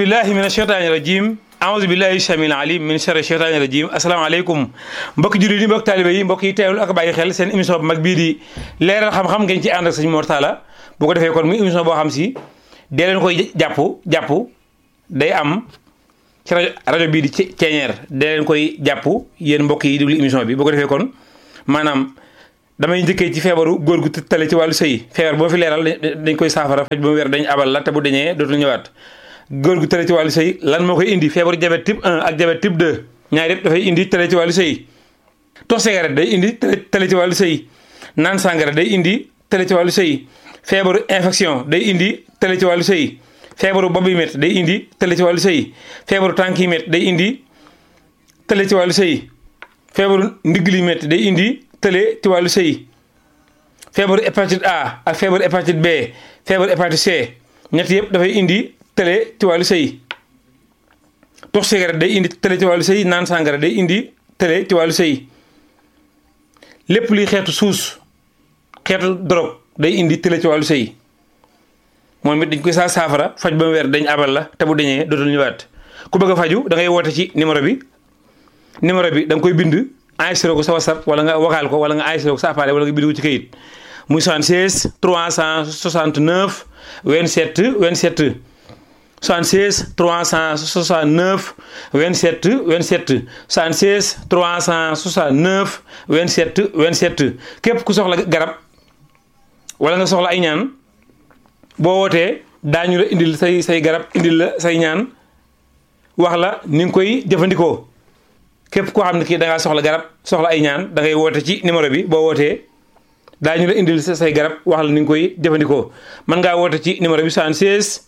billahi min asheytaani rajim aouzu billahi samil alim min sharri sheytaani rajim asalaamaaleykum mbokki jullit yi mbokki taalibe yi mbokk yi teewlu ak bàyyi xel seen émission bu mag bii di leeral xam-xam ngeen ci ànd ak sëñ Mor Talla bu ko defee kon muy émission boo xam si dee leen koy jàpp jàpp day am ci rajo rajo bii di ceeñeer dee leen koy jàpp yéen mbokk yi déglu émission bi bu ko defee kon maanaam damay njëkkee ci feebaru góor gu tale ci wàllu sëy feebar boo fi leeral dañ koy saafara faj ba mu wér dañ abal la te bu dañee dootul ñëwaat góor gu tale ci wàllu sëy lan moo koy indi feebaru diabète type 1 ak diabète type 2 ñaar yëpp dafay indi tale ci wàllu sëy tox cigarette day indi tale ci wàllu sëy naan sàngara day indi tale ci wàllu sëy feebaru infection day indi tale ci wàllu sëy feebaru bopp yi métti day indi tale ci wàllu sëy feebaru tànk yi métti day indi tale ci wàllu sëy feebaru ndigg li métti day indi tële ci wàllu sëy feebaru hépatite A ak feebaru hépatite B feebaru hépatite C ñett yëpp dafay indi tële ci wàllu sëy tux cigarette day indi tële ci wàllu sëy naan sàngara day indi tële ci wàllu sëy lépp luy xeetu suus xeetu drogue day indi tële ci wàllu sëy moom it dañ koy saa saafara faj ba mu weer dañ abal la te bu dañee dootul ñëwaat ku bëgg a faju da ngay woote ci numéro bi numéro bi da nga koy bind enregistré ko sa WhatsApp wala nga vocal ko wala nga enregistré ko sa appareil wala nga bind ko ci kayit muy 76 369 27 27 76 369 27 27 76 369 27 27 képp ku soxla garab wala nga soxla ay ñaan boo wootee daañu la indil say say garab indil la say ñaan wax la ni nga koy jëfandikoo képp koo xam ne kii da ngaa soxla garab soxla ay ñaan da ngay woote ci numéro bi boo wootee daañu la indil say garab wax la ni nga koy jëfandikoo mën ngaa woote ci numéro bi 76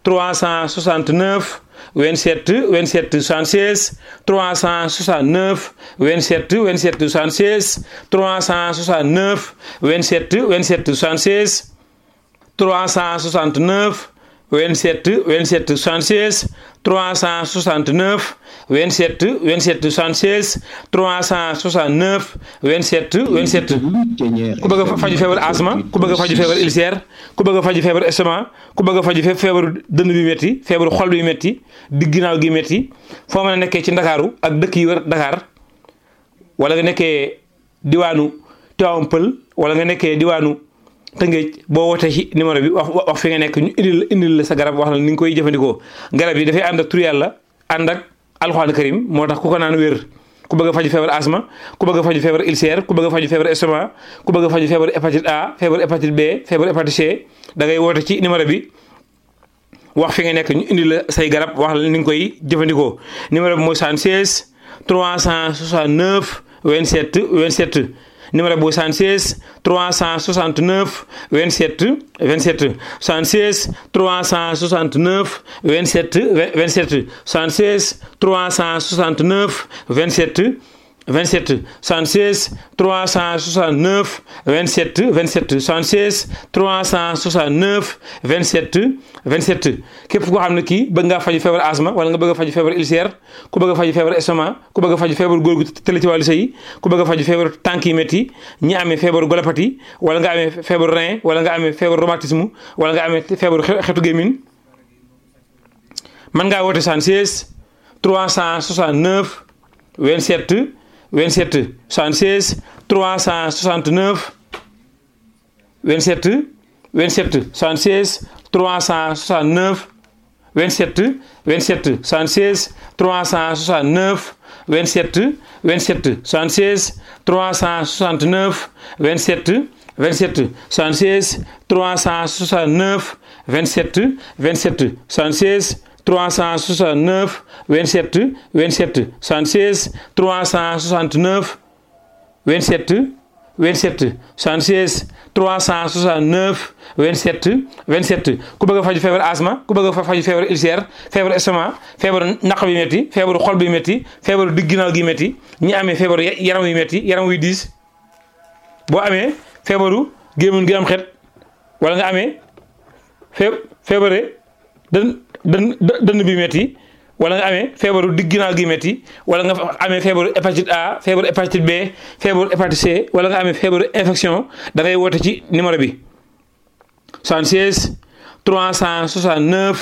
369 27 27 76 369 27 27 76 369 27 27 76 369 27 27 76 369 27 27 76 369 27 27 ku bëgg a faju feebar asma ku bëgg a faju feebar ulcère ku bëgg a faju feebar estomac ku bëgg a faju feebaru dënn bi métti feebaru xol bi métti digg ginnaaw gi métti foo mën a nekkee ci ndakaaru ak dëkk yi wër Dakar wala nga nekkee diwaanu Tivaouane Pël wala nga nekkee diwaanu Tëngéej boo wootee ci numéro bi wax wax fi nga nekk ñu indil indil la sa garab wax la ni nga koy jëfandikoo garab yi dafay ànd ak tur yàlla ànd ak alxuraan karim moo tax ku ko naan wér ku bëgg a faju feebar asma ku bëgg a faju feebar ulcère ku bëgg a faju feebar estomac ku bëgg a faju feebar hépatite A feebar hépatite B feebar hépatite C da ngay woote ci numéro bi wax fi nga nekk ñu indil la say garab wax la ni nga koy jëfandikoo numéro bi mooy 76 369 27 27 numéro bu 76 369 27 27 76 369 27 27 76 369 27 27 76 369 27 27 76 369 27 27 képp koo xam ne kii bëgg ngaa faju feebar asma wala nga bëgg a faju feebar ulcère ku bëgg a faju feebar estomac ku bëgg a faju feebar góor gu tële ci wàllu sëy ku bëgg a faju feebar tànk yi métti ñi amee feebaru golopathie wala nga amee feebaru rein wala nga amee feebaru rhumatisme wala nga amee feebaru xetu gémmiñ mën ngaa woote 76 369 27 27 76 369 27 27 76 369 27 27 76 369 27 27 76 369 27 27 76 369 27 27 76 369 27 27 76 369 27 27 76 369 27 27 ku bëgg a faju feebar asma ku bëgg a faju feebar ulcère feebar estomac feebaru naq bi métti feebaru xol bi métti feebaru digg ginnaaw gi métti ñi amee feebaru yaram yu métti yaram wuy diis boo amee feebaru gémmiñ gi am xet wala nga amee fee feebare dën dën dënn bi métti wala nga amee feebaru digg ginnaaw gi métti wala nga amee feebaru hépatite A feebaru hépatite B feebaru hépatite C wala nga amee feebaru infection da ngay woote ci numéro bi 76 369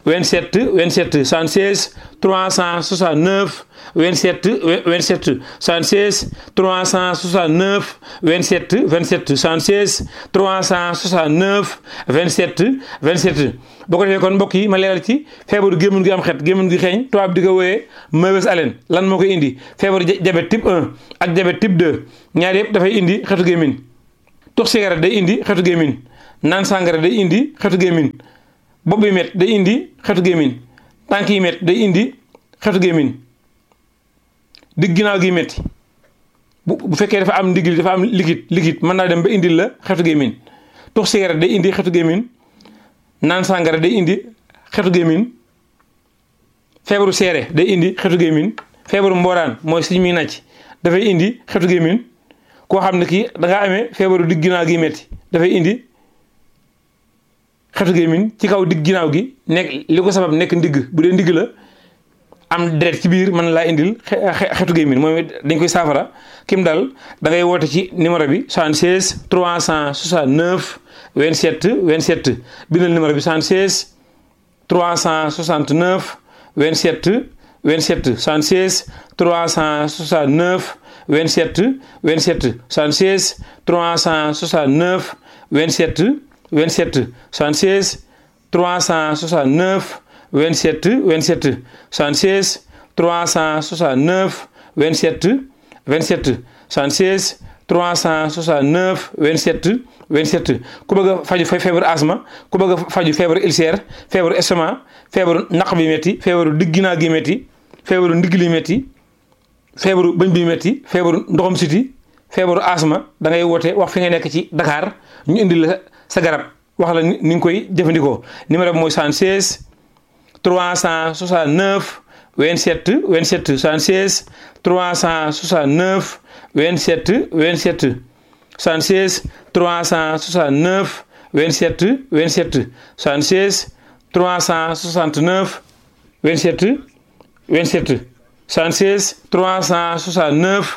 27 27 76 369 27 27 76 369 27 27 76 369 27 27 boo ko defee kon mbokk yi ma leeral ci feebaru gémmiñ gi am xet gémmiñ gi xeeñ tubaab di ko wooyee mauvaise haleine lan moo koy indi feebaru diabète type 1 ak diabète type 2 ñaar yëpp dafay indi xetu gémmiñ tux cigarette day indi xetu gémmiñ naan sàngara day indi xetu gémmiñ bopp bi met day indi xetu gémmiñ tànk yi met day indi xetu gémmiñ digg ginnaaw gi metti bu bu fekkee dafa am ndigil dafa am liquide liquide mën naa dem ba indil la xetu gémmiñ tux cigarette day indi xetu gémmiñ naan sàngara day indi xetu gémmiñ feebaru seere day indi xetu gémmiñ feebaru mbooraan mooy suñ muy nàcc dafay indi xetu gémmiñ koo xam ne kii da ngaa amee feebaru digg ginnaaw gi metti dafay indi xetu gémmiñ ci kaw digg ginnaaw gi nekk li ko sabab nekk ndigg bu dee ndigg la am deret ci biir mën laa indil xetu gémmiñ moom dañ koy saafara kim dal da ngay woote ci numéro bi 76 369 27 27 bindal numéro bi 76 369 27 27 76 369 27 27 76 369 27 27 76 369 27 27 76 369 27 27 76 369 27 27 ku bëgg a faju feebaru asma ku bëgg a faju feebaru ulcère feebaru estomac feebaru naq bi métti feebaru digg ginnaaw gi métti feebaru ndigg li métti feebaru bëñ bi métti feebaru ndoxam siti feebaru asma da ngay woote wax fi nga nekk ci Dakar ñu indi la sa garab wax la ni nga koy jëfandikoo numéro bi mooy 76 369 27 27 76 369 27 27 76 369 27 27 76 369 27 27 76 369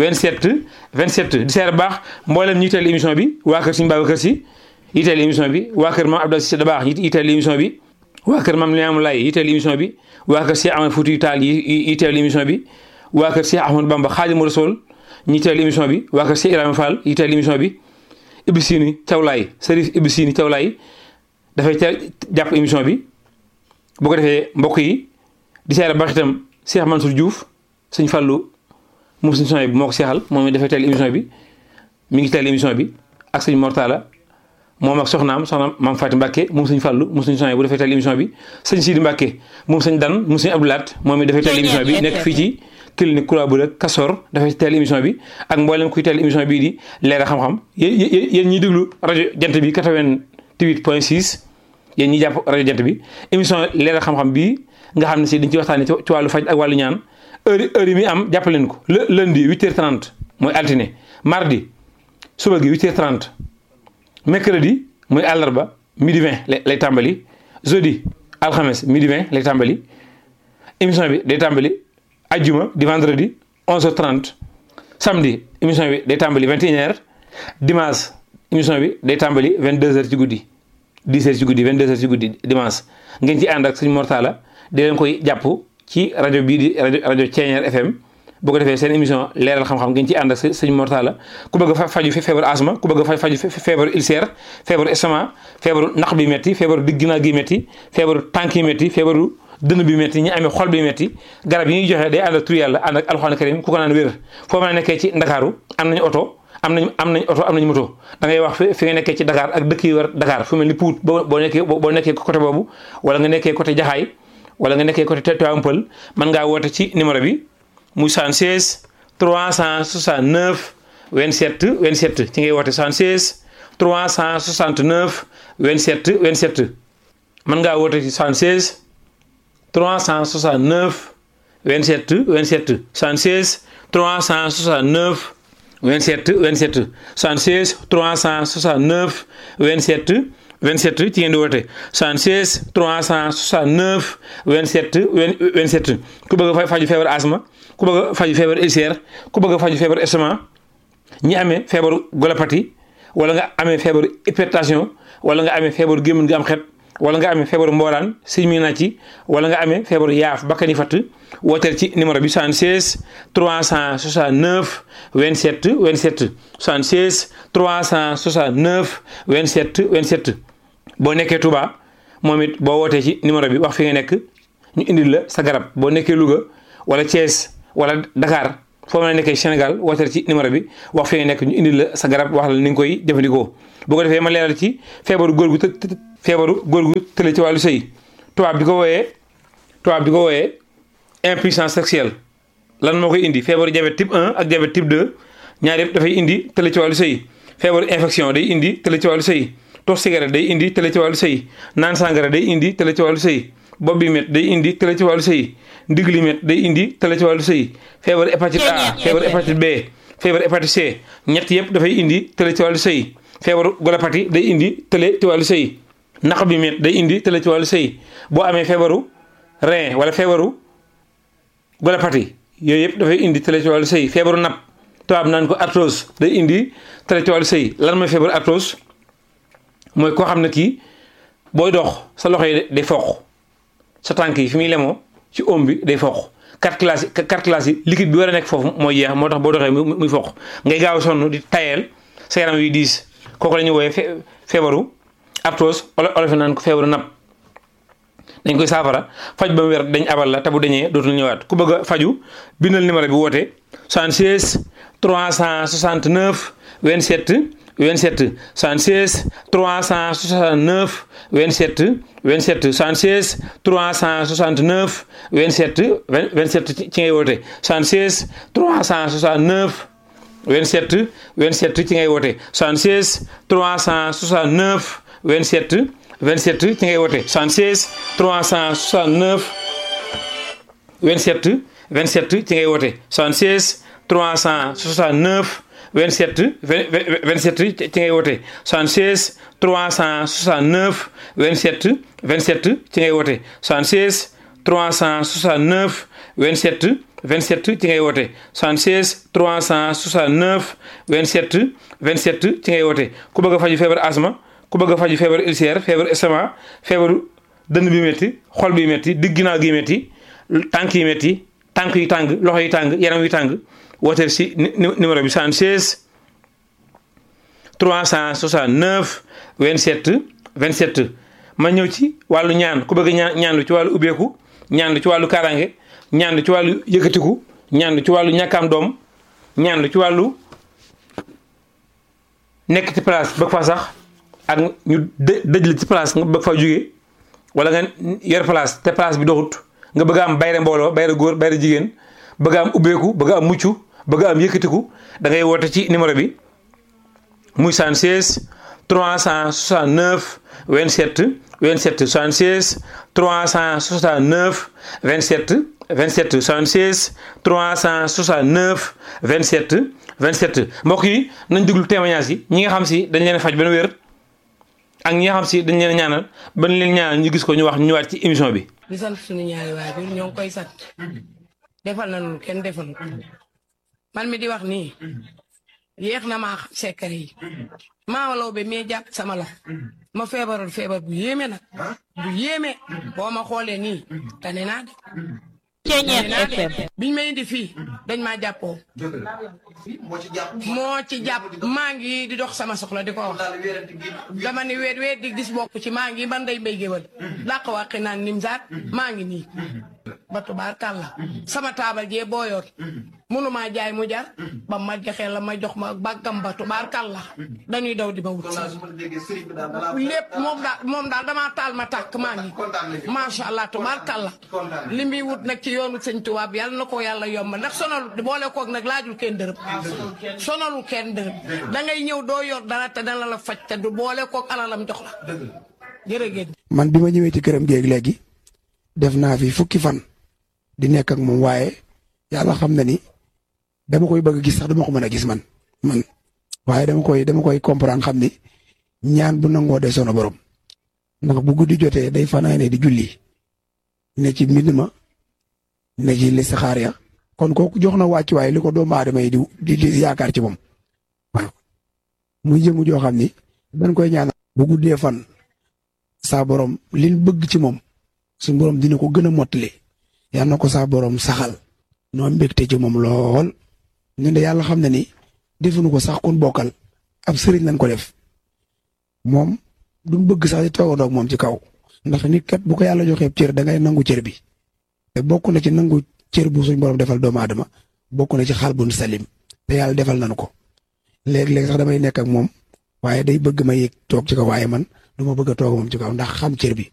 27 27 di seer baax mboolem ñi teel émission bi waa kër Serigne Babacar Sy yiteel émission bi waa kër Mame Abdou Cissé Dabakh yiteel émission bi waa kër Mame Limamou Laye yiteel émission bi waa kër Cheikh Ahmed Foutiyou Tall yi yiteel émission bi waa kër Cheikh Ahmadou Bamba Khadimou Rassoul ñi teel émission bi waa kër Cheikh Ibrahima Fall yiteel émission bi Ibou Sini Thiawlaay Serif Ibou Sini Thiawlaay dafay teel jàpp émission bi bu ko defee mbokk yi di seere baax itam Cheikh Mansour Diouf sëñ Fallou moom suñu son bi moo ko seexal moom it dafay teel émission bi mi ngi teel émission bi ak sëñ Mortala moom ak soxnaam soxnaam maam Fatou Mbacke moom sëñ Fallou moom suñu son bu dafay teel émission bi sëñ Sidi Mbacke moom sëñ Dan moom sëñ Abdoulaat moom it dafay teel émission bi nekk fii ci clinique Kula bu rek Kasor dafay teel émission bi ak mboolem kuy teel émission bii di leeral xam-xam yéen yéen ñiy déglu rajo jant bi 88 point 6 yéen ñi jàpp rajo jant bi émission leeral xam-xam bii nga xam ne si dañ ci waxtaanee ci wàllu faj ak wàllu ñaan heure heure yi muy am jàppaleen ko le lundi 8h30 mooy altine mardi suba gi 8h30 mercredi mooy àllarba midi 20 lay tàmbali jeudi alxames midi 20 lay tàmbali émission bi day tàmbali ajjuma di vendredi 11h30 samedi émission bi day tàmbali 21h dimanche émission bi day tàmbali 22h ci guddi 10h ci guddi 22h ci guddi dimanche ngeen ci ànd ak suñu mortala di leen koy jàpp ci rajo bii di rajo rajo Thiéniere FM boo ko defee seen émission leeral xam-xam ngeen ci ànd ak sëñ mortala ku bëgg a faju feebaru asma ku bëgg a faju feebaru ulcère feebaru estomac feebaru naq bi metti feebaru digg ginnaaw gi metti feebaru tànk yi metti feebaru dënn bi metti ñi amee xol bi metti garab yi ñuy joxe day ànd ak tur yàlla ànd ak alxuraan karim ku ko naan wér foo mën a nekkee ci ndakaaru am nañu oto am nañ am nañ oto am nañu moto da ngay wax fi nga nekkee ci Dakar ak dëkk yi war Dakar fu mel ni Pout boo boo nekkee boo nekkee côté boobu wala nga nekkee côté Jaxaay wala nga nekkee côté Tivaouane Peulh mën ngaa woote ci numéro bi muy 76 369 27 27 ci ngay woote 76 369 27 27 mën ngaa woote ci 76 369 27 27 76 369 27 27 76 369 27 27 ci ngeen di woote 76 369 27 27 ku bëgg a faju feebar asma ku bëgg a faju feebar ulcère ku bëgg a faju feebar estomac ñi amee feebaru golopathie wala nga amee feebaru hypertension wala nga amee feebaru gémmiñ gi am xet wala nga amee feebaru mbooraan siñ mi na ci wala nga amee feebaru yaaf bakkani fatt wooteel ci numéro bi 76 369 27 27 76 369 27 27 boo nekkee Touba moom it boo wootee ci numéro bi wax fi nga nekk ñu indil la sa garab boo nekkee Louga wala Thiès wala Dakar foo mën a nekkee Sénégal wooteel ci numéro bi wax fi nga nekk ñu indil la sa garab wax la ni nga koy jëfandikoo boo ko defee ma leeral ci feebaru góor gu të feebaru góor gu tële ci wàllu sëy tubaab di ko wooyee tubaab di ko wooyee impuissance sexuelle lan moo koy indi feebaru diabète type 1 ak diabète type 2 ñaar yëpp dafay indi tële ci wàllu sëy feebaru infection day indi tële ci wàllu sëy tox cigarette day indi tële ci wàllu sëy naan sangara day indi tële ci wàllu sëy bopp bi met day indi tële ci wàllu sëy ndigg li met day indi tële ci wàllu sëy feebaru hépatite A feebaru hépatite B feebaru hépatite C ñett yëpp dafay indi tële ci wàllu sëy feebaru golopati day indi tële ci wàllu sëy naq bi met day indi tële ci wàllu sëy boo amee feebaru rein wala feebaru golopati yooyu yëpp dafay indi tële ci wàllu sëy feebaru napp tubaab naan ko arthrose day indi tële ci wàllu sëy lan mooy feebaru arthrose mooy koo xam ne kii booy dox sa loxo yi day foq sa tànk yi fi muy lemoo ci oom bi day foq quatre classes yi quatre classes yi liquide bi war a nekk foofu mooy jeex moo tax boo doxee muy foq ngay gaaw sonn di tayeel sa yaram yu diis kooku la ñuy wooyee feebaru arthrose olof naan ko feebaru napp dañ koy saafara faj ba mu wér dañ abal la te bu dañee dootul ñëwaat ku bëgg a faju bindal numéro bi woote 76 369 27 27 76 369 27 27 76 369 27 27 ci ngay woote 76 369 27 27 ci ngay woote 76 369 27 27 ci ngay woote 76 369 27 27 ci ngay woote 76 369 27 27 ci ngay woote 76 369 27 27 ci ngay woote 76 369 27 27 ci ngay woote 76 369 27 27 ci ngay woote ku bëgg a faju feebar asma ku bëgg a faju feebar ulcère feebar estomac feebaru dënn bi métti xol bi métti digg ginnaaw gi métti tànk yi métti tànk yi tàng loxo yi tàng yaram yi tàng wooteel si numéro bi 76 369 27 27 ma ñëw ci wàllu ñaan ku bëgg ñaan ñaan lu ci wàllu ubbeeku ñaan lu ci wàllu kaaraange ñaan lu ci wàllu yëkkatiku ñaan lu ci wàllu ñàkkaam doom ñaan lu ci wàllu nekk ci place bëgg fa sax ak ñu dë dëj la ci place nga bëgg fa jóge wala nga yor place te place bi doxut nga bëgg am bayre mbooloo bayre góor bayre jigéen bëgg am ubbeeku bëgg am mucc bëgg am yëkkatiku da ngay woote ci numéro bi muy 76 369 27 27 76 369 27 27 76 369 27 27 mbokk yi nañ déglu témoignage yi ñi nga xam si dañ leen faj ba wér ak ñi nga xam si dañ leen ñaanal ba leen ñaanal ñu gis ko ñu wax ñu ñëwaat ci émission bi. di sant suñu ñaari waajur ñoo ngi koy sant defal na lu kenn defal man mi di wax nii yéex na maa xam secret yi maa law be mee jàpp sama la ma feebaroon feebar bu yéeme nag bu yéeme boo ma xoolee nii tane naa de. Ceeñeer FM. biñ ma indi fii dañ maa jàppoo moo ci jàpp maa ngi di dox sama soxla di ko wax dama ni weet weet di gis bokk ci maa ngi man day mbay géwal dàq wàqi naan nim saat maa ngi nii ba tubaar kàlla sama taabal jee booyoon mënumaa jaay mu jar ba ma joxee la ma jox ma bàggam ba tubaar kàlla dañuy daw di ma wut lépp moom daal moom daal damaa taal ma tàkk maa ngi macha allah tubaar kàlla li muy wut nag ci yoonu sëñ tubaab yàlla na ko yàlla yomb ndax sonalu boole koog nag laajul kenn dërëm sonalul kenn dërëm da ngay ñëw doo yor dara te dana la faj te du boole koog alalam jox la jërëgéen man bi ma ñëwee ci këram géeg léegi def naa fi fukki fan di nekk ak moom waaye yàlla xam na ni dama koy bëgg a gis sax dama ko mën a gis man man waaye dama koy dama koy comprendre xam ni ñaan bu nangoo de sono borom ndax bu guddi jotee day fanaane di julli ne ci mbind ma ne ci listixaar ya kon kooku jox na wàccuwaay li ko doomu aadama yi di di yaakaar ci moom waaw muy jëmu joo xam ni dañ koy ñaan bu guddee fan saa borom liñ bëgg ci moom suñ borom dina ko gën a mottali yal na ko saa borom saxal noo mbégte ci moom lool ñun de yàlla xam na ni defuñu ko sax kun bokkal ab sëriñ lañ ko def moom duñ bëgg sax di toogandoo ak moom ci kaw ndax nit kat bu ko yàlla joxee cër da ngay nangu cër bi te bokk na ci nangu cër bu suñ borom defal doomu aadama bokk na ci xaal bun salim te yàlla defal nañu ko léeg-léeg sax damay nekk ak moom waaye day bëgg ma yéeg toog ci kaw waaye man du ma bëgg a toog moom ci kaw ndax xam cër bi